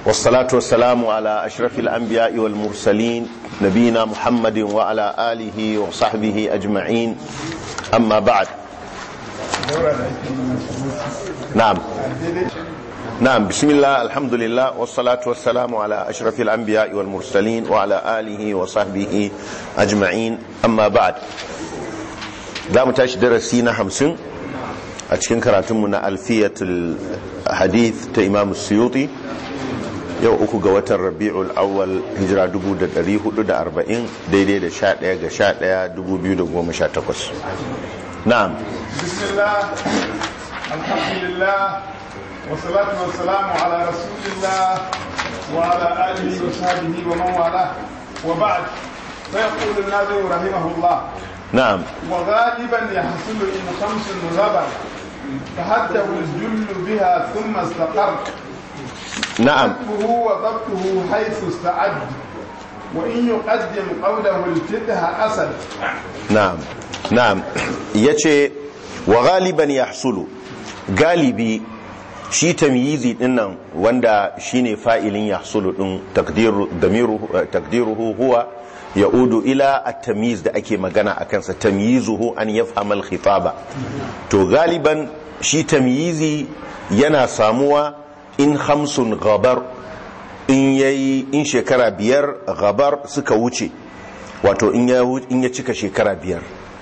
والصلاة والسلام على أشرف الأنبياء والمرسلين نبينا محمد وعلى آله وصحبه أجمعين أما بعد نعم نعم بسم الله الحمد لله والصلاة والسلام على أشرف الأنبياء والمرسلين وعلى آله وصحبه أجمعين أما بعد دام تاش درسينا همسن أتكن كراتمنا ألفية الحديث تإمام السيوطي yau uku ga watan rabi'ul awwal hijira 1440 daidai da 11 ga 11 2018 na'am bismillah alhamdulillah wasalatu wassalamu ala rasulillah wa ala alihi wa sahbihi wa man wala wa ba'd fa yaqulu an-nazim rahimahullah na'am وغالبا يحصل إن خمس غبر فحده الجل بها ثم استقر na'am كتبه وضبطه حيث استعد وإن يقدم قوله الفتح أسد na'am na'am yace wa ghaliban yahsulu galibi shi tamyizi dinnan wanda shine fa'ilin yahsulu din takdiru damiruhu takdiruhu huwa yaudu ila at-tamyiz da ake magana akan sa tamyizuhu an yafhama al-khitaba to galiban shi tamyizi yana samuwa in khamsun ghabar in yayi in shekara biyar ghabar suka wuce wato in ya in ya cika shekara biyar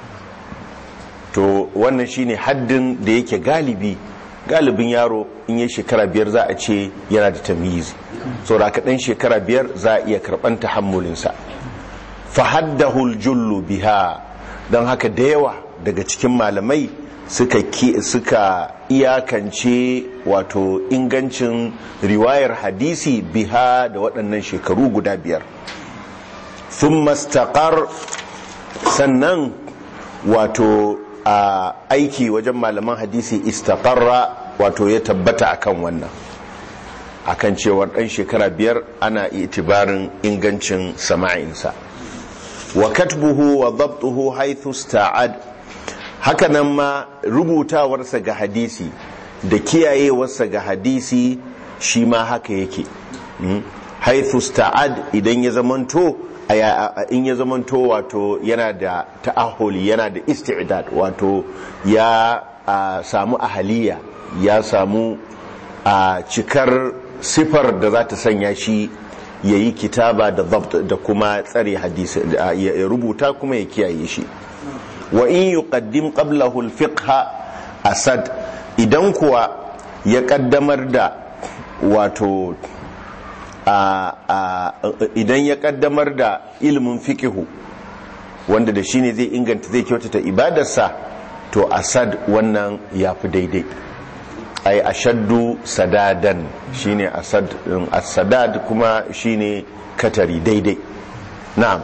to wannan shine haddin da yake galibi galibin yaro in ya shekara biyar za a ce yana da tamyizi saboda ka dan shekara biyar za a iya karban tahammulinsa fa haddahu jullu biha don haka da yawa daga cikin malamai suka suka iyakance wato ingancin riwayar hadisi biha da waɗannan shekaru guda biyar sun mastaƙar sannan wato a aiki wajen malaman hadisi istaƙarra wato ya tabbata akan wannan akan cewar ɗan shekara biyar ana itibarin ingancin sama'insa wa katbuhu wa zabtuhu haithu sta'ad hakanan ma rubutawarsa ga hadisi da kiyayewarsa ga hadisi shi ma haka yake haithu sta'ad idan ya zamanto in ya zamanto wato yana da ta'ahuli yana da isti'dad wato ya samu ahaliya ya samu a cikar sifar da za ta sanya shi ya yi kitaba da da kuma tsare hadisi ya rubuta kuma ya kiyaye shi wa in yuqaddim qablahu al-fiqh asad idan kuwa ya kaddamar da wato idan ya kaddamar da ilimin fiqihu wanda da shine zai inganta zai kyautata ibadarsa to asad wannan yafi daidai ai ashaddu sadadan shine asad as-sadad kuma shine katari daidai na'am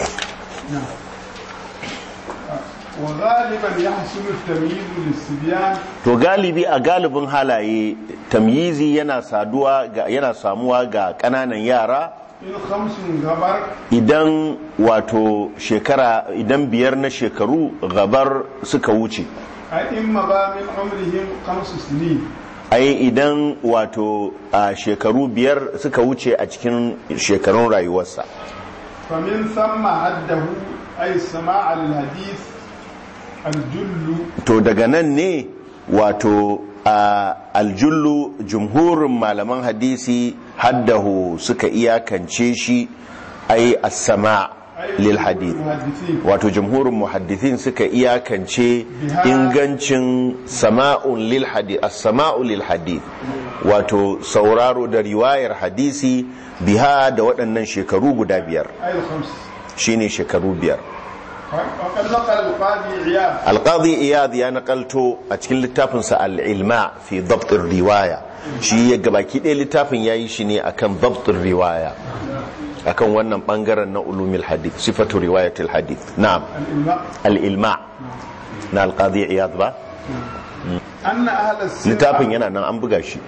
وغالبا يحصل التمييز للصبيان to galibi a galibin halaye tamyizi yana saduwa ga yana samuwa ga kananan yara in khamsun gabar idan wato shekara idan biyar na shekaru gabar suka wuce a in maza min umrihim khamsu sinin ai idan wato a shekaru biyar suka wuce a cikin shekarun rayuwarsa فمن ثم حده أي سماع الحديث الجل to daga nan ne wato a aljullu jumhurin malaman hadisi haddahu suka iyakance shi ai as-sama lil hadith المحدثين wato jumhurin muhaddithin suka iyakance ingancin sama'un lil hadith as-sama'u lil hadith wato sauraro da riwayar hadisi biha da waɗannan shekaru guda biyar أي الخمس shine shekaru biyar وقد نقل القاضي عياض alqadi iyad ya nakalto a cikin littafinsa al-ilma fi dabt riwaya shi ya gabaki ɗaya littafin yayi shi ne akan dabt riwaya akan wannan bangaren na ulumil hadith sifatu riwayatil hadith na'am الإملاء al-ilma na alqadi iyad ba أن أهل السنة littafin yana nan an buga shi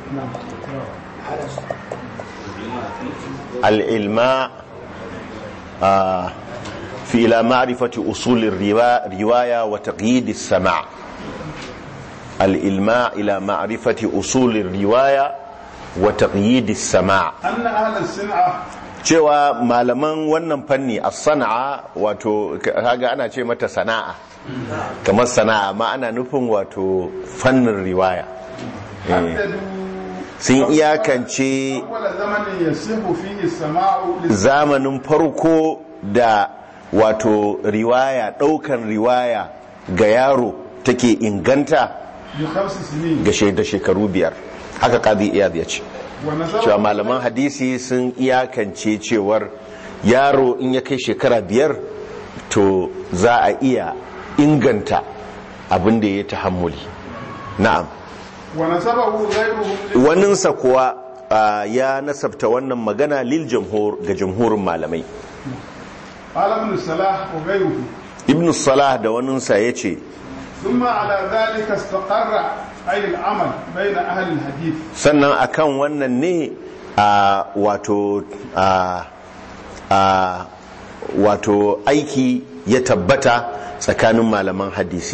al-ilma ah, fi ila ma'rifati usul riwaya wa taqyid as-sama' الإلماء إلى معرفة أصول الرواية wa taqyid as-sama' أن أهل الصنعة cewa malaman wannan fanni a sana'a wato kaga ana ce mata sana'a kamar sana'a ma ana nufin wato fannin riwaya Eh, حددوا sun iyakance أول زمن يصح فيه السماع للس- zamanin farko da wato riwaya daukan riwaya ga yaro take inganta بخمس سنين ga shaida shekaru biyar haka qadi iyad ya ce ونسبه cewa malaman hadisi sun iyakance cewar yaro in ya kai shekara biyar to za a iya inganta abin da ya tahammuli na'am ونسبه غيرهم waninsa kuwa ah, ya nasabta wannan magana lil jamhur ga jamhurin malamai قال ابن الصلاح وغيره ibn salah da waninsa ya ce ثم على ذلك استقر أي العمل بين أهل الحديث sannan akan wannan ne a wato a a wato aiki ya tabbata tsakanin malaman hadisi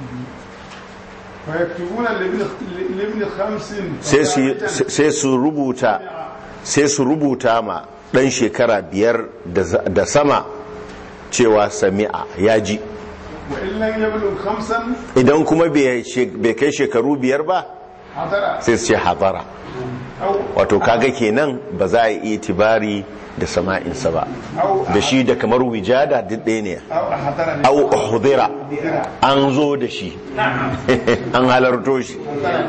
فيكتبون لابن لابن خمس sai su- sai su rubuta sai su rubuta ma dan shekara biyar da za- da sama cewa sami'a ya ji وإن لم يبلغ خمسا idan kuma bai she- bai kai shekaru biyar ba حضر sai su ce hadara أو wato kaga kenan ba za a yi itibari da sama'insa ba أو da shi da kamar wijada duk ɗaya ne أو حضر au uhdira an zo da shi an halarto shi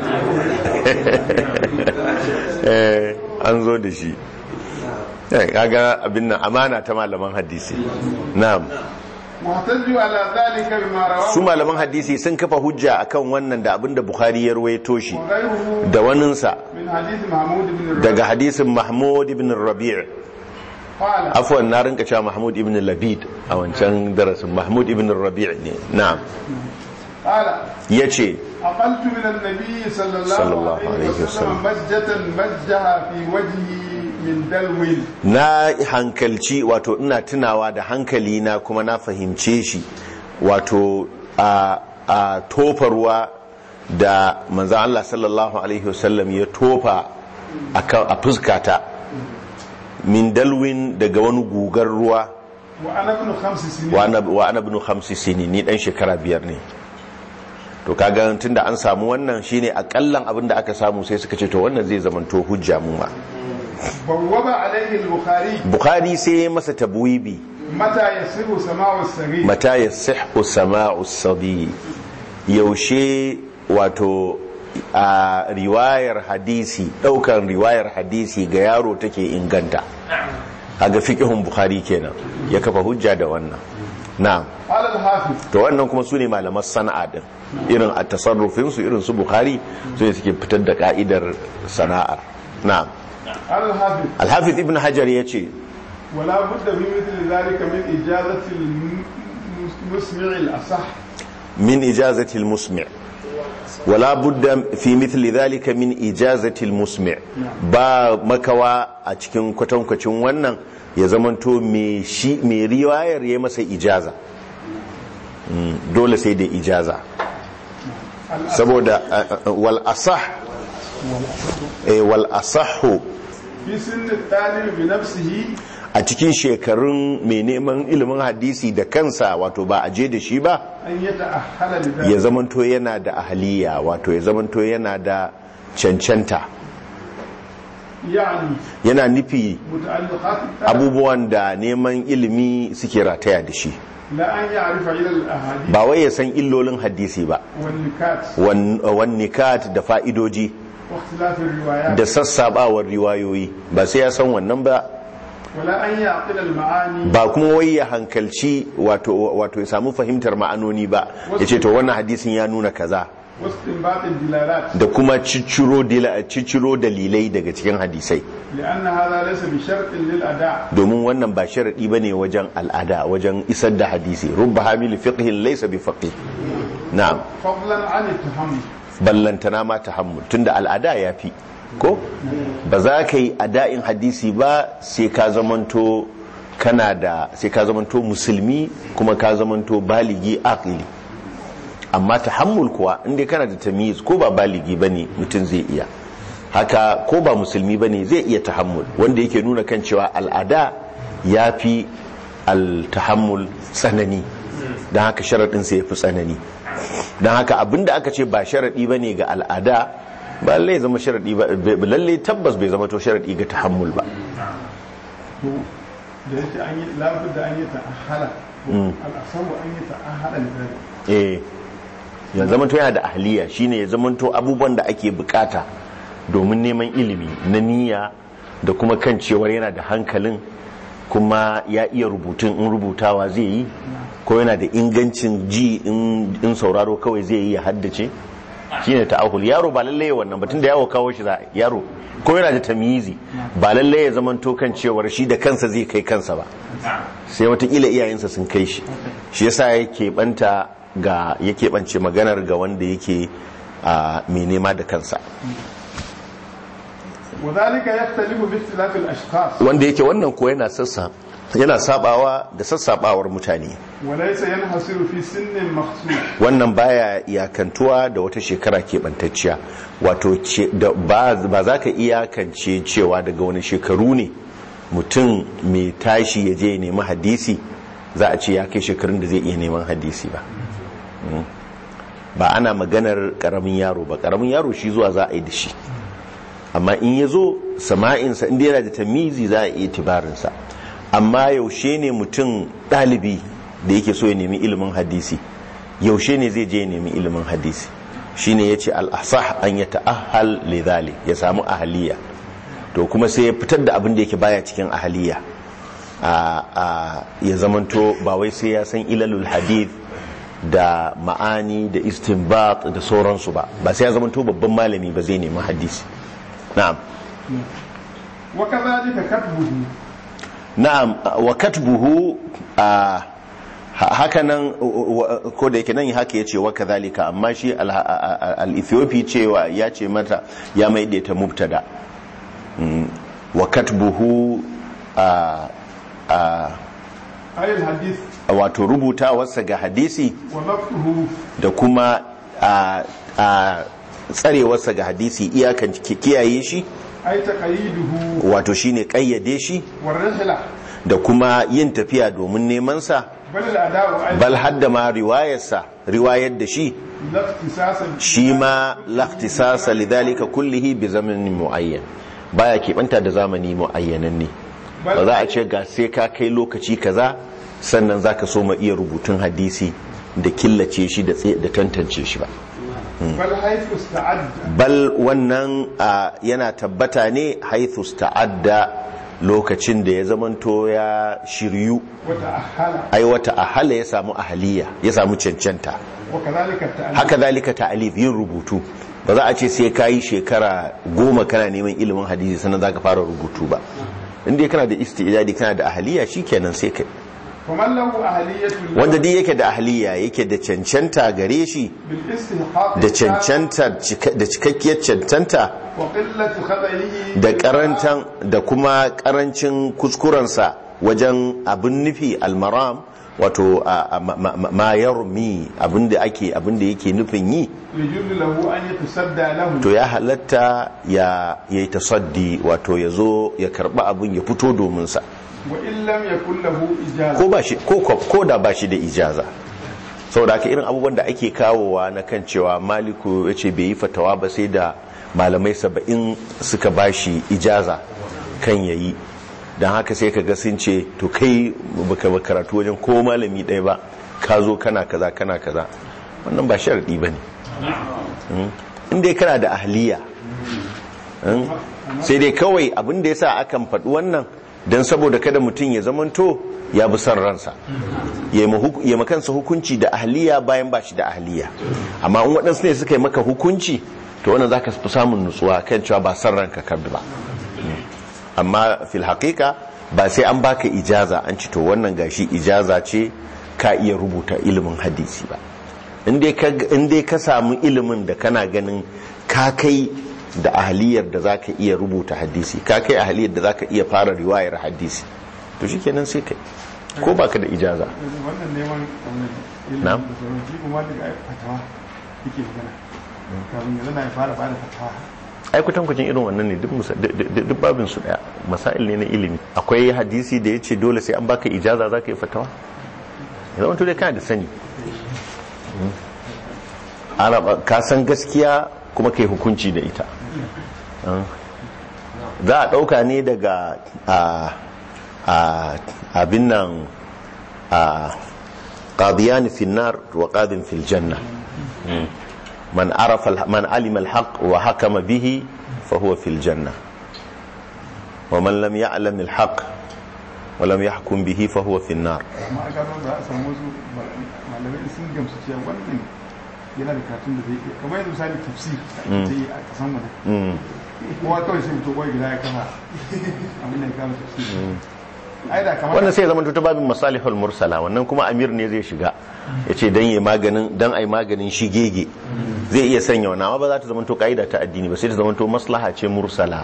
Eh, an zo da shi Eh, kaga abin nan amana ta malaman hadisi na'am واحتجوا على ذلك بما su رواه malaman hadisi sun kafa hujja akan wannan da abin da bukhari ya ruwaito shi وغيره da waninsa من حديث محمود بن الربيع daga hadisin mahmud ibn rabi' قال afwan na rinka cewa mahmud ibn labid a wancan darasin mahmud ibn rabi' ne na'am قال yace أقلت من النبي صلى الله, صلى الله عليه عليه وسلم وسلم. مجة مجها في وجهه من دلو na hankalci wato ina tunawa da hankali na kuma na fahimce shi wato a, a tofa ruwa da manzan Allah sallallahu alaihi wasallam ya tofa a kan- a fuskata min dalwin daga wani gugar ruwa وأنا ابن خمس سنين wa ana- wa ana ibn khamsi sini ni dan shekara biyar ne to kaga tunda an samu wannan shine akallan abin da aka samu sai suka ce to wannan zai zamanto hujja mu ma بوب عليه البخاري bukhari sai ya masa tabwibi متى يصير سماع الصغير mata ya sihu sama'u sabi yaushe wato a riwayar hadisi daukan riwayar hadisi ga yaro take inganta kaga fiqhun bukhari kenan ya kafa hujja da wannan na'am قال الحافظ to wannan kuma sune malaman sana'a din irin a tasarrufin su irin su bukhari su ne suke fitar da ka'idar sana'ar na'am قال الحافظ al-hafiz ibn hajar yace ولا بد في مثل ذلك من إجازة المسمع الأصح من إجازة المسمع ولا بد في مثل ذلك من إجازة المسمع با مكوا a cikin kwatankwacin wannan ya zamanto mai shi mai riwayar ya masa ijaza Mm, dole sai da ijaza saboda uh, uh, wal asah eh, wal asahu في سن الطالب بنفسه a cikin shekarun mai neman ilimin hadisi da kansa wato ba a je da shi ba أن يتأهل لذلك ya zamanto yana da ahaliya wato ya zamanto yana da cancanta يعني yana nufi متعلقات الطالب abubuwan da neman ilimi suke rataya da shi لا أن يعرف علل الأحاديث ba wai ya san illolin hadisi ba والنكات wan wan nikat da fa'idoji واختلاف الروايات da sassabawar riwayoyi ba sai ya san wannan ba ولا أن يعقل المعاني ba kuma wai ya hankalci wato wato ya samu fahimtar ma'anoni ba ya ce to wannan hadisin ya nuna kaza واستنباط الدلالات da kuma cicciro dila- cicciro dalilai daga cikin hadisai لأن هذا ليس بشرط للأداء domin wannan ba sharadi bane wajen al'ada wajen isar da hadisi rubba hamil fiqhin laysa bi faqih na'am فضلا عن التحمل ballantana ma tahammul tunda al'ada yafi ko ba za ka yi ada'in hadisi ba sai ka zamanto kana da sai ka zamanto musulmi kuma ka zamanto baligi aqili amma tahammul kuwa inda kana da tamyiz ko ba baligi bane mutum zai iya haka ko ba musulmi ba ne zai iya tahammul wanda yake nuna kan cewa al'ada ya fi al-tahammul tsanani don haka sharaɗinsa ya fi tsanani don haka abinda aka ce ba sharaɗi ba ne ga al'ada ba lallai zama sharaɗi ba lallai tabbas bai zama to sharaɗi ga tahammul ba to da yake an yi labar da an yi ta ahala al'asaru an yi ta ahala da zai eh ya zama to yana da ahliya shine ya zama to abubuwan da ake bukata domin neman ilimi na niyya da kuma kan cewar yana da hankalin kuma ya iya rubutun in rubutawa zai yi ko yana da ingancin ji in sauraro kawai zai yi ya haddace shine ta'ahul yaro ba lallai wannan batun da yawo kawo shi za yaro ko yana da tamyizi ba lallai ya zama to kan cewar shi da kansa zai kai kansa ba sai watakila iyayensa sun kai shi shi yasa yake banta ga yake bance maganar ga wanda yake a mai nema da kansa وذلك يختلف باختلاف الاشخاص wanda yake wannan ko yana sassa yana sabawa da sassabawar mutane وليس ينحصر في سن مخصوص wannan baya iyakantuwa da wata shekara keɓantacciya wato ce- da ba ba za ka iyakance cewa daga wani shekaru ne mutum mai tashi ya je ya nemi hadisi za a ce ya kai shekarun da zai iya neman hadisi ba Mm. ba ana maganar karamin yaro ba karamin yaro shi zuwa za a yi da shi amma in ya zo sama'insa inda yana da tamizi za a iya tibarinsa amma yaushe ne mutum ɗalibi da yake so ya nemi ilimin hadisi yaushe ne zai je ya nemi ilimin hadisi shine ya ce al'asah an ya ta'ahal lidhali ya samu ahaliya to kuma sai ya fitar da abin da yake baya cikin ahaliya a a ya zamanto ba wai sai ya san ilalul hadith da ma'ani da istinbat da sauransu ba ba sai ya zamanto babban malami ba zai nemi hadisi na'am وكذلك كتبه na'am wa katbuhu a hakanan ko da yake nan haka yace wa kadhalika amma shi al-ethiopi cewa ya ce mata ya maida ta mubtada Mm, wa katbuhu a a أي الحديث wato rubutawarsa ga hadisi وضبطه da kuma a a tsarewarsa ga hadisi iyakan kiyaye shi أي تقييده wato shine kayyade shi والرحلة da kuma yin tafiya domin neman sa بل الأداء أيضا bal hadda ma riwayarsa riwayar da shi لا اختصاصا shi ma laftisasa lidhalika kullihi bi zamanin muayyan baya keɓanta da zamani muayyanan ne ba za a ce ga sai ka kai lokaci kaza sannan zaka so ma iya rubutun hadisi da killace shi da tsaye- da tantance shi ba بل حيث استعد bal wannan a, yana tabbata ne haithu ta'adda lokacin da ya zamanto ya shiryu وتأهل ai wata ahala ya samu ahaliya ya samu cancanta وكذلك التأليف haka zalika ta'alif yin rubutu ba za a ce sai ka yi shekara goma kana neman ilimin hadisi sannan za ka fara rubutu ba inda kana da istijadi kana da ahaliya shikenan sai kai ومن له أهلية wanda dai yake da ahaliya yake da cancanta gare shi بالاستحقاق da cancanta da cikakkiyar cancanta وقلة خطئه da karantan da kuma karancin kuskurensa wajen abin nufi almaram wato a- a- ma- ma- ma yarmi abin da ake abin da yake nufin yi يجوز له أن يتصدى له to ya halatta ya yi tasaddi wato ya zo ya karba abin ya fito domin sa وإن لم يكن له إجازة ko ba shi ko ko- ko da ba shi da ijaza saboda haka irin abubuwan da ake kawowa na kan cewa maliku ya ce bai yi fatawa ba sai da malamai saba'in suka ba shi ijaza kan yayi don haka sai ka ga sun ce to kai baka ba karatu wajen ko malami ɗaya ba ka zo kana kaza kana kaza wannan ba sharaɗi ba ne in dai kana da ahliya Mm. sai dai kawai abin da ya sa akan faɗi wannan don saboda kada mutum ya zamanto ya bi son ransa ya yi ma huk- ya makansa hukunci da ahliya bayan ba shi da ahliya amma in waɗansu ne suka yi maka hukunci to wannan za ka fi samun nutsuwa kan cewa ba son ranka ka bi ba Mm. amma fil haƙiƙa ba sai an baka ijaza an ci to wannan gashi ijaza ce ka iya rubuta ilimin hadisi ba in dai ka- in dai ka samu ilimin da kana ganin ka kai da ahaliyar da za ka iya rubuta hadisi ka kai ahaliyar da za ka iya fara riwayar hadisi to shi kenan sai kai ko baka da ijaza wannan neman wannan ilimin Na'am. da sauran shi kuma daga fatawa yake magana kafin yanzu na ya fara bada fatawa ai kutankucin irin wannan ne duk musa- duk- duk duk babin su daya masail ne na ilimi akwai hadisi da ya ce dole sai an baka ijaza za ka yi fatawa ya zama dai kana da sani Mm. ana ba- ka san gaskiya kuma ka yi hukunci da ita Mm. za a ɗauka ne daga a- a- abin nan a qadiyan fi nar wa qadin fil janna Mm. man arafa al- man alima al haqq wa hakama bihi fa huwa fil janna wa man lam ya'lam al haqq wa lam yahkum bihi fa huwa fil nar amma a gano za a samu wasu malamai sun gamsu cewa wannan yana da karatun da zai iya kamar yanzu misali tafsir da ake yi a kasan mu Mm. kowa kawai sai mutu kawai gida ya kama abin da ya kama tafsir ai da kamar wannan sai ya zama ta babin masalihul mursala wannan kuma amir ne zai shiga ya ce don yi maganin don ai maganin shigege zai iya sanya wannan amma ba za ta zama to ka'ida ta addini ba sai ta zama to maslaha ce mursala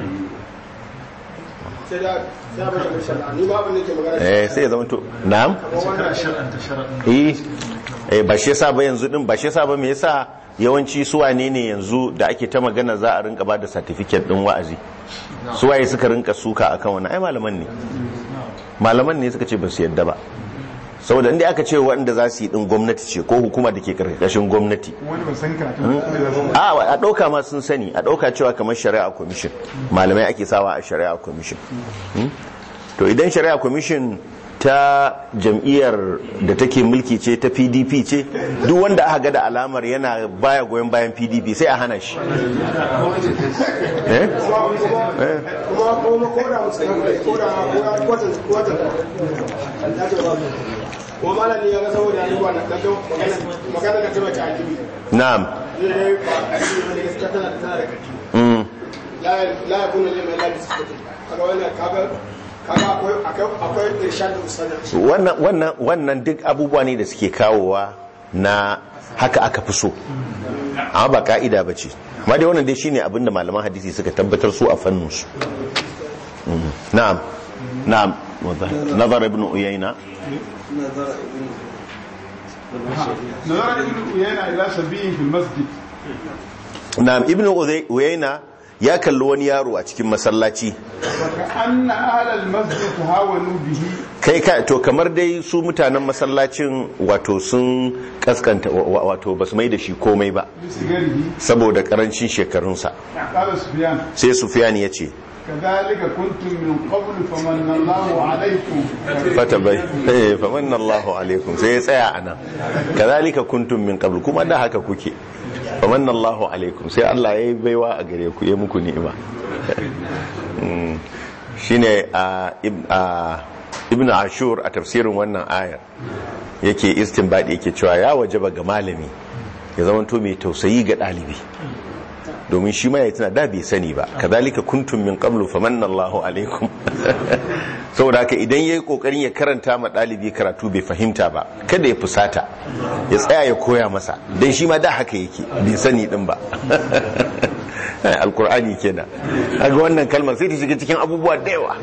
sai da sai ba da shari'a ni ma abin da ke magana eh sai ya zama to na'am eh eh ba shi yasa ba yanzu din ba shi yasa ba me yasa yawanci su wane ne yanzu da ake ta magana za a rinka ba da certificate din wa'azi su waye suka rinka suka akan wannan ai malaman ne malaman ne suka ce ba su yadda ba saboda inda aka ce waɗanda za su yi din gwamnati ce ko hukuma da ke karkashin gwamnati wani ba san karatun da za su a a ɗauka ma sun sani a ɗauka cewa kamar shari'a commission malamai ake sawa a shari'a commission Hmm? to idan shari'a commission ta jam'iyyar da take mulki ce ta pdp ce duk wanda aka ga da alamar yana baya goyon bayan pdp sai a hana shi eh? Eh. kuma kuma ko da musulmi ne ko da ko da kwatan kwatan ya ce ba kuma malami ya ga saboda ya rubuta da kan magana magana ka tana ta akibi na'am ne ne ne gaskiya tana tana da kaki Mm. la la yakunu liman la bisfati kaga wannan kaga kaga akwai akwai akwai irshad ustadin wannan wannan wannan duk abubuwa ne da suke kawowa na haka aka fi so amma ba ka'ida ba ce amma dai wannan dai shine abinda malaman hadisi suka tabbatar su a fannin su Mm. na'am na'am nazar ibn uyayna nazara ibn uyayna ila sabiyin fil masjid na'am ibn Uzay- uyayna ya kalli wani yaro a cikin masallaci ka anna ahlal masjid hawanu bihi kai ka to kamar dai su mutanen masallacin wato sun kaskanta wa- wa- wato basu mai da shi komai ba bisigarihi saboda karancin shekarunsa qala sufyan sai sufyan ya ce kadhalika kuntum min qabl famanna Allahu alaykum fata bai eh famanna Allahu alaikum sai ya tsaya anan kazalika kuntum min qabl kuma da haka kuke famanna Allahu alaikum sai Allah ya yi baiwa a gare ku ya muku ni'ima Mm. shine a ib- a ibn ashur a tafsirin wannan ayar yake istinbadi yake cewa ya wajaba ga malami ya zama to mai tausayi ga dalibi domin shi ma ya tana da bai sani ba kazalika kuntum min qablu famanna Allahu alaikum saboda haka idan yayi kokarin ya karanta ma dalibi karatu bai fahimta ba kada ya fusata ya tsaya ya koya masa dan shi ma da haka yake bai sani din ba alkur'ani kenan kaga wannan kalmar sai ta shiga cikin abubuwa da yawa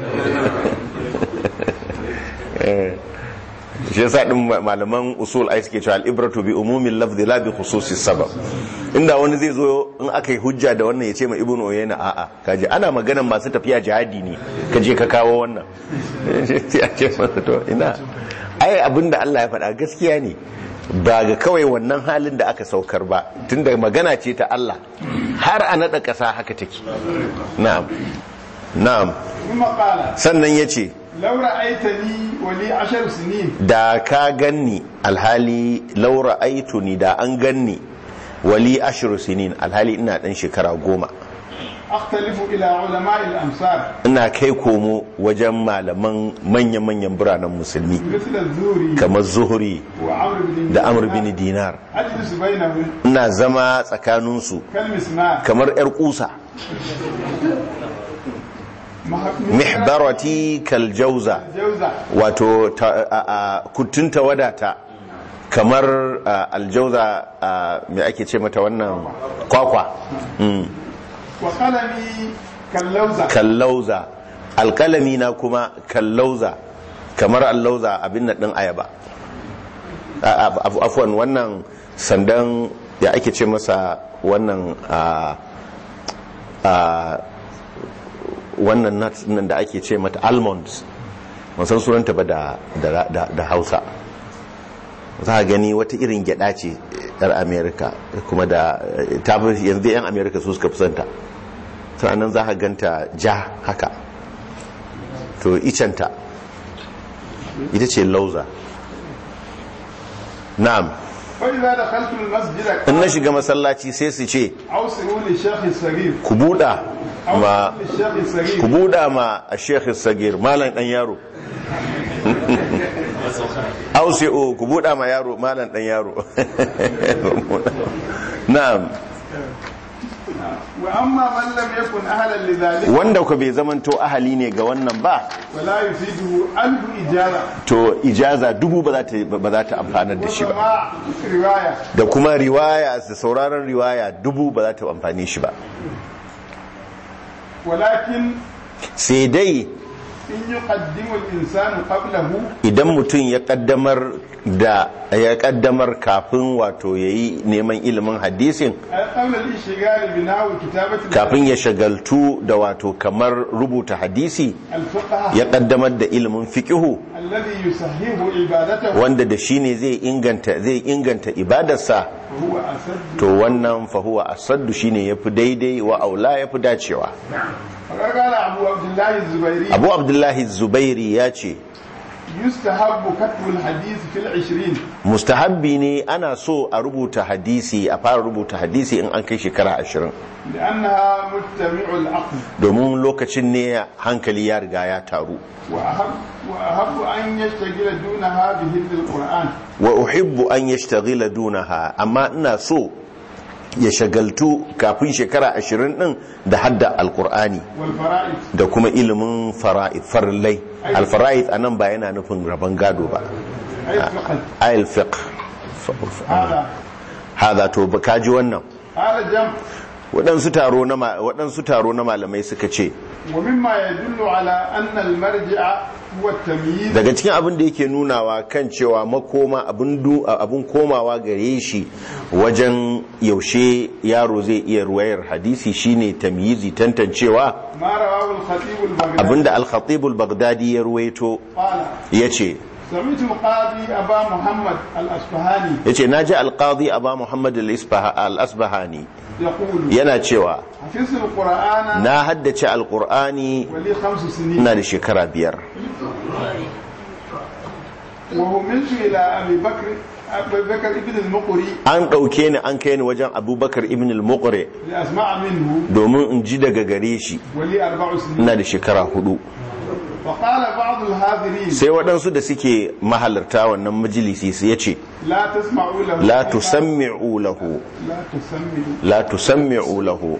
Eh, shi yasa din malaman usul ai suke cewa al-ibratu bi umumin lafzi la bi khususi sabab inda wani zai zo in aka yi hujja da wannan ya ce ma ibnu uyayna a'a kaje ana maganan masu tafiya jihadi ne kaje ka kawo wannan sai a ce masa to ina ai abinda Allah ya faɗa gaskiya ne ba ga kawai wannan halin da aka saukar ba tunda magana ce ta Allah har a naɗa ƙasa haka take na'am na'am kuma qala sannan ya ce law ra'aytani wa li 10 sinin da ka ganni alhali laura aituni da an ganni wali ashiru sinin alhali ina dan shekara goma akhtalifu ila ulama'i al-amsar ina kai komo wajen malaman manya-manyan biranen musulmi مثل الزوري kamar zuhuri وعمرو بن da amur bin dinar أجلس بينهم ina zama tsakaninsu كالمسمار kamar 'yar kusa mihbarati kaljauza جوزة wato ta- a- a- kutunta wadata kamar a, aljauza a, me ake ce mata wannan kwakwa Mm. وقلمي كاللوزة kallauza alkalami na kuma kallauza kamar allauza abin nan din ayaba A- a- af- afwan wannan sandan ya ake ce masa wannan a a wannan nuts nan da ake ce mata almonds san sunanta ba da, da, da, da hausa za a gani wata irin gyada ce yar america kuma da ta fi- yanzu yan america su suka fi santa sannan za a ganta ja haka to icenta ita ce lauza na'am فإذا دخلت المسجد in na shiga masallaci sai su ce أوصلوا للشيخ الصغير ku buɗa ma أوصلوا للشيخ الصغير ku buɗa ma a shekhi sagir malam ɗan yaro ausi'o ku buɗa ma yaro malam ɗan yaro na'am وأما من لم يكن أهلا لذلك wanda ku bai zamanto ahali ne ga wannan ba فلا يفيده ألف إجارة to ijaza dubu ba za ta ba za ta amfanar da shi ba وسماع رواية da kuma riwaya da sauraron riwaya dubu ba za ta amfani shi ba ولكن sai dai إن يقدم الإنسان قبله idan mutum ya kaddamar da ya kaddamar kafin wato yayi neman ilimin hadisin أي قبل الانشغال بنحو كتابة kafin ya shagaltu da wato kamar rubuta hadisi الفقه ya kaddamar da ilimin fiqihu الذي يصحح عبادته wanda da shi ne zai inganta zai inganta ibadarsa وهو أسد to wannan fahuwa asaddu shine yafi daidai wa aula yafi dacewa فقد قال أبو عبد الله الزبيري abu abdullahi zubairi ya ce يستحب كتب الحديث في العشرين mustahabbi ne ana so a rubuta hadisi a fara rubuta hadisi in an kai shekara ashirin لأنها مجتمع العقل domin lokacin ne hankali ya riga ya taru وأحب, وأحب أن يشتغل دونها بهد القرآن wa uhibbu an yashtaghila dunaha amma ina so ya shagaltu kafin shekara ashirin din da hadda alkur'ani والفرائض da kuma ilimin fara'id farillai alfara'id anan ba yana nufin rabon gado ba أي فقه ayil fiqh هذا hada to ba kaji wannan هذا جمع waɗansu taro na ma- waɗansu taro na malamai suka ce ومما يدل على أن المرجع هو التمييز daga cikin abin da yake nunawa kan cewa makoma abin du- abin komawa gare shi wajen yaushe yaro zai iya ruwayar hadisi shine tamyizi tantancewa ما رواه الخطيب البغدادي abinda al-khatib al-baghdadi ya ruwaito قال yace سمعت القاضي أبا محمد الأصفهاني yace naji al-qadi aba muhammad al-isbaha- al-asbahani يقول yana cewa حفظت القرآن na haddace al-qur'ani ولي خمس سنين ina da shekara biyar وهملت إلى أبي بكر أبي بكر ابن المقري an ɗauke ni an kai ni wajen abubakar ibn al-muqri لأسمع منه domin in ji daga gare shi ولي أربع سنين ina da shekara hudu فقال بعض الحاضرين sai waɗansu da suke mahalarta wannan majalisi su ya ce لا تسمعوا له la tusammi'u lahu لا تسمعوا la tusammi'u lahu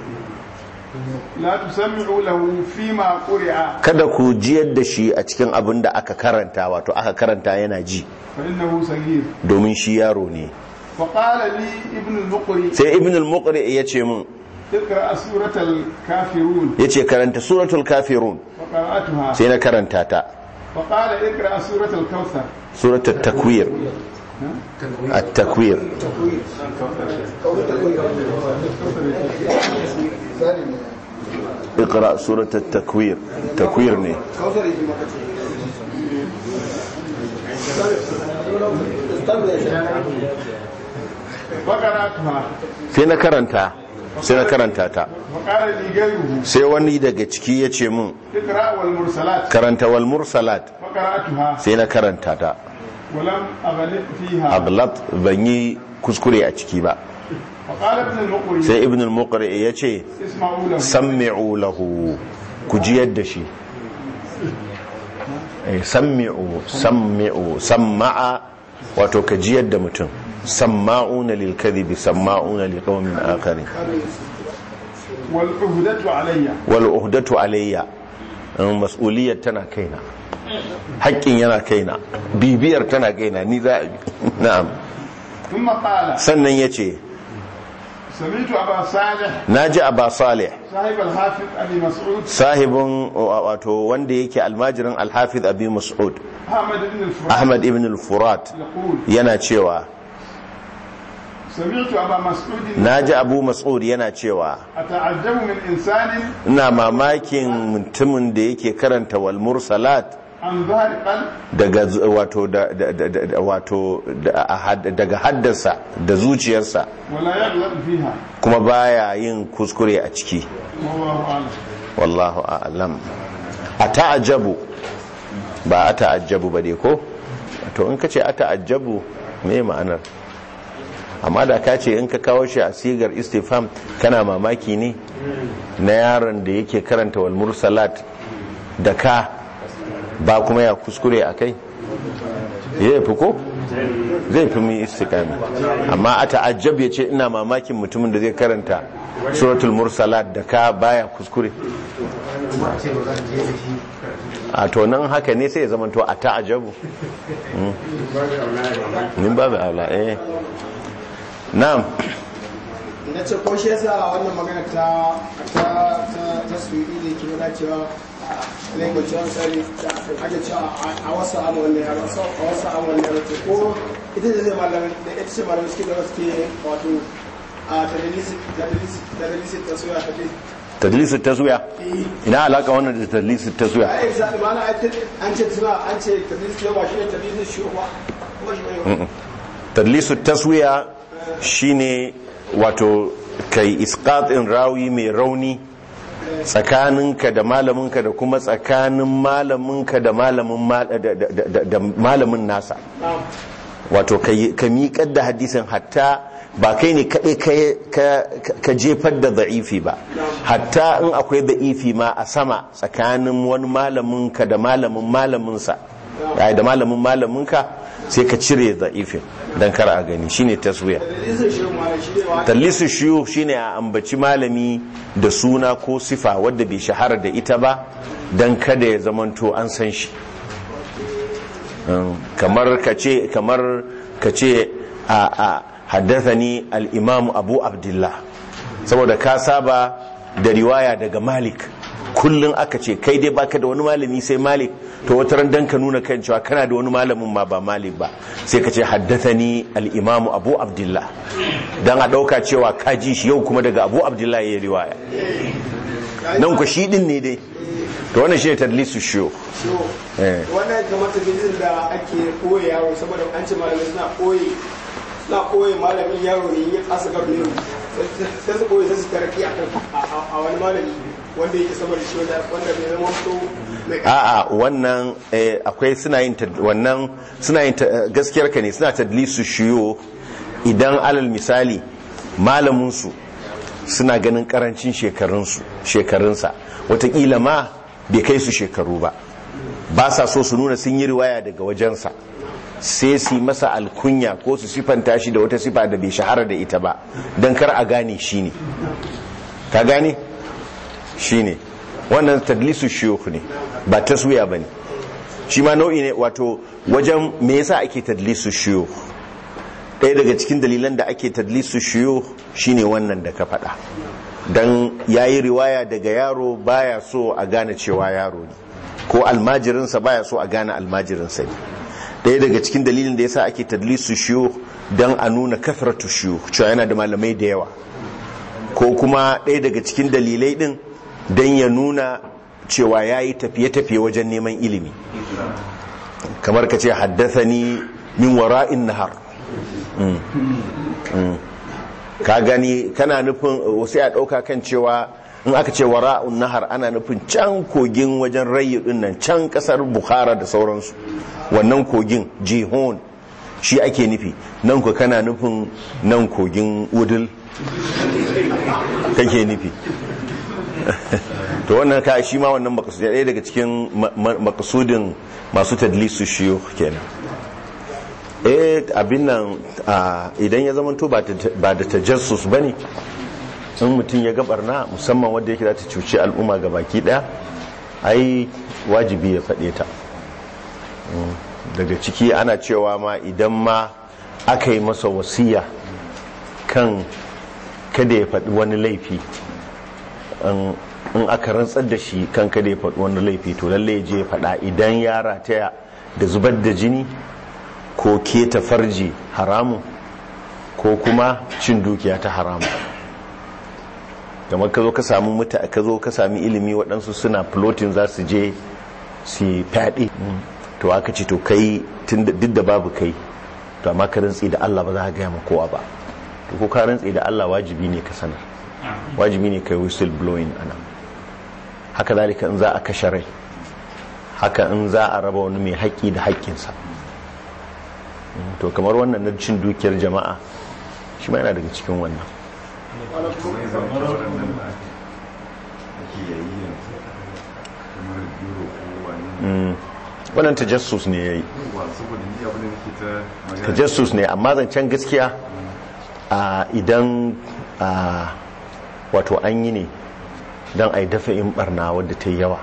لا تسمعوا له فيما قرئ kada ku jiyar da shi a cikin abin da aka karanta wato aka karanta yana ji فإنه صغير domin shi yaro ne فقال لي ابن المقري sai ibn al-muqri ya ce min اقرأ سورة الكافرون ya ce karanta suratul kafirun فقرأتها sai na karanta ta فقال اقرأ سورة الكوثر suratul takwir at-takwir اقرا سوره التكوير تكوير ne فقرأتها sai na karanta sai na karanta ta وقال لي غيره sai wani daga ciki ya ce min اقرأ والمرسلات karanta wal mursalat فقرأتها sai na karanta ta ولم أغلق فيها aglat ban yi kuskure a ciki ba فقال ابن المقري sai ibn al-muqri ya ce اسمعوا له sammi'u lahu ku jiyar da shi Eh, sammi'u sammi'u samma'a wato ka jiyar da mutum samma'una lil kadhibi samma'una li qaumin akharin والعهدة علي wal uhdatu alayya in mas'uliyar tana kaina haƙƙin yana kaina bibiyar tana kaina ni za a bi na'am ثم قال sannan yace سمعت أبا صالح naji aba salih صاحب الحافظ أبي مسعود sahibin wato wanda yake almajirin alhafiz abi mas'ud أحمد بن الفرات ahmad ibn al-furat يقول yana cewa سمعت أبا مسعود naji abu mas'ud yana cewa أتعجب من إنسان ina mamakin mutumin da yake karanta wal mursalat عن ظهر قلب daga z- wato da, da, da, da, wato da, a had- daga haddasa da zuciyarsa ولا يغلط فيها kuma baya yin kuskure a ciki والله أعلم wallahu a'lam a ta'ajabu ba a ta'ajabu ba dai ko to in ka ce a ta'ajabu me ma'anar amma da ka ce in ka kawo shi a sigar istifam kana mamaki ne na yaron da yake karanta wal mursalat da ka ba kuma ya kuskure a kai ya fi ko zai fi mu istikami amma a ta'ajjab ya ce ina mamakin mutumin da zai karanta suratul mursalat da ka baya kuskure a to nan haka ne sai ya zama to a ta'ajabu Mm. min babu aula eh na'am na ce ko shi yasa wannan magana ta ta ta ta suyi da ke nuna cewa language wani tsari da ake cewa a wasu amu wannan yaro so a wasu amu wannan yaro to ko ita da zai malamin da ita ce malamin suke da suke wato a tadalisi tadalisi tadalisi ta suya ta ce tadlisu taswiya ina alaka wannan da tadlisu taswiya a yi zaɓi mana an ce suna an ce tadalisi ne ba shi ne tadalisi shi ba kuma shi ne tadlisu taswiya shine wato kai isqatin rawi mai rauni tsakaninka da malaminka da kuma tsakanin malaminka da malamin ma- da- da- da- da malamin nasa wato ka yi- ka miƙar da hadisin hatta ba kai ne kaɗai ka- ka- ka jefar da za'ifi ba hatta in akwai za'ifi ma a sama tsakanin wani malaminka da malamin malaminsa ai, da malamin malaminka sai ka cire za'ifin don kar a gani shine taswiya tadalisi shi ma shi ne wa tallisu shiyu shine a ambaci malami da suna ko sifa wadda bai shahara da ita ba don kada ya zamanto an san shi Um, kamar ka ce kamar ka ce a a haddathani al-imam abu abdullah saboda ka saba da riwaya daga malik kullum aka ce kai dai baka da wani malami sai malik to wata ran dan ka nuna kan cewa kana da wani malamin ma ba malik ba sai ka ce haddathani al-imam abu abdullah dan a dauka cewa ka ji shi yau kuma daga abu abdullah yayi riwaya nan ku shi din ne dai to wannan shi ne tadlisu shiyo so eh wannan kamar tafiyar da ake koya yaro saboda an ce malamai suna koyi suna koyi malamin yaro ne ya kasa gabi ne sai su koyi sai su taraki a a wani malami wanda yake sama da shi wanda wanda bai zama to mai a'a wannan eh, akwai suna yin tad- wannan suna yin ta- gaskiyar ka ne suna tadlisu shiyo idan alal misali malaminsu suna ganin karancin shekarunsu shekarunsa watakila ma bai kai su shekaru ba ba sa so su nuna sun yi riwaya daga wajensa sai su yi masa alkunya ko su sifanta shi da wata sifa da bai shahara da ita ba don kar a gane shi ne ka gane shi ne wannan tadlisu shiyukh ne ba taswiya ba ne shi ma nau'i ne wato wajen me yasa ake tadlisu shiyukh ɗaya daga cikin dalilan da ake tadlisu shiyukh shine wannan da ka faɗa dan yayi riwaya daga yaro baya so a gane cewa yaro ne ko almajirinsa baya so a gane almajirinsa ne ɗaya daga cikin dalilin da yasa ake tadlisu shiyukh dan a nuna kathratu shiyukh cewa yana da malamai da yawa ko kuma ɗaya daga cikin dalilai ɗin don ya nuna cewa ya yi tafiye-tafiye wajen neman ilimi kamar ka ce haddasani min wara'in nahar Mm. Mm. ka gani kana nufin wasu ya ɗauka kan cewa in aka ce wara'un nahar ana nufin can kogin wajen rayu ɗin nan can ƙasar bukhara da sauransu wannan kogin jihon shi ake nufi nan ku kana nufin nan kogin udul kake nufi to wannan ka shi ma wannan makasudi ɗaya daga cikin ma- ma- makasudin masu tadlisu shiyo kenan eh abin nan a, idan ya zamanto ba ta- ba da tajassus ba ne in mutum ya gabarna musamman wadda yake za ta cuci al'umma ga baki ɗaya ai wajibi ya faɗe ta Mm, daga ciki ana cewa ma idan ma aka yi masa wasiya kan kada ya faɗi wani laifi in in aka rantsar da shi kan kada ya faɗi wani laifi to lalle ya je ya faɗa idan ya rataya da zubar da jini ko keta farji haramun ko kuma cin dukiya ta haramu kamar ka zo ka samu muta ka zo ka sami ilimi waɗansu suna floating za su je su fyaɗe to aka ce to kai duk da babu kai to amma ka rantsi da Allah ba za ka gaya ma kowa ba to ko ka rantsi da Allah wajibi ne ka sanar wajibi ne kai whistle blowing ana haka zalika in za a kashe rai haka in za a raba wani mai haƙƙi da haƙƙinsa to kamar wannan na cin dukiyar jama'a shi ma yana daga cikin wannan wannan tajassus ne ya yi tajassus ne amma zancen gaskiya idan wato an yi ne don a yi dafa in barna wadda ta yi yawa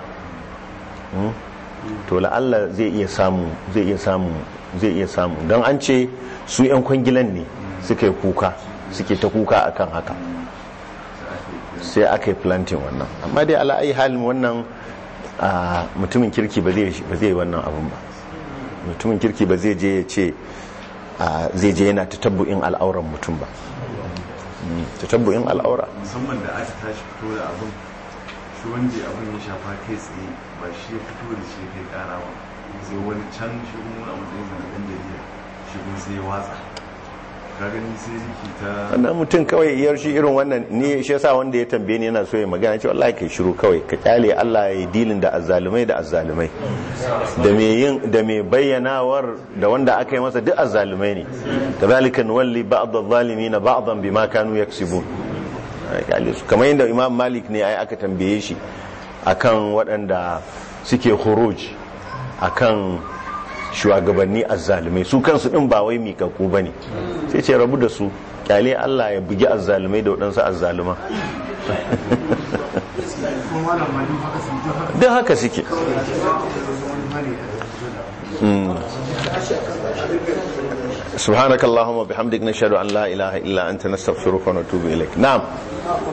to la'alla zai iya samu zai iya samu zai iya samu don an ce su 'yan kwangilan ne suka yi kuka suke ta kuka akan haka sai aka yi planting wannan amma dai ala'ayi halin wannan mutumin kirki ba zai yi wannan abin ba mutumin kirki ba zai je ya ce zai je yana tatabbu'in al'auran mutum ba tatabbu'in al'aura musamman da aka tashi fito da abin shi wanda abin ya shafa kai tsaye ba shi ya fito da shi kai kara ba sai wani can shi kuma a matsayin zanen jarida shi kuma sai ya watsa ka gani sai riki ta wannan mutum kawai iyar shi irin wannan ne shi yasa wanda ya tambaye ni yana so ya magana cewa Allah kai shiru kawai ka kyale Allah ya yi dilin da azzalumai da azzalumai da me yin da me bayyanawar da wanda aka yi masa duk azzalumai ne kadhalika nuwalli ba'd adh-dhalimin ba'dan bima kanu yaksibun kyale su kamar yadda Imam Malik ne ai aka tambaye shi akan waɗanda suke khuruj akan shugabanni azzalumai su kansu din ba wai mikakku bane sai ce rabu da su kyale Allah ya bugi azzalumai da waɗansu azzaluma duk haka suke سبحانك اللهم وبحمدك نشهد ان لا اله الا انت نستغفرك ونتوب اليك نعم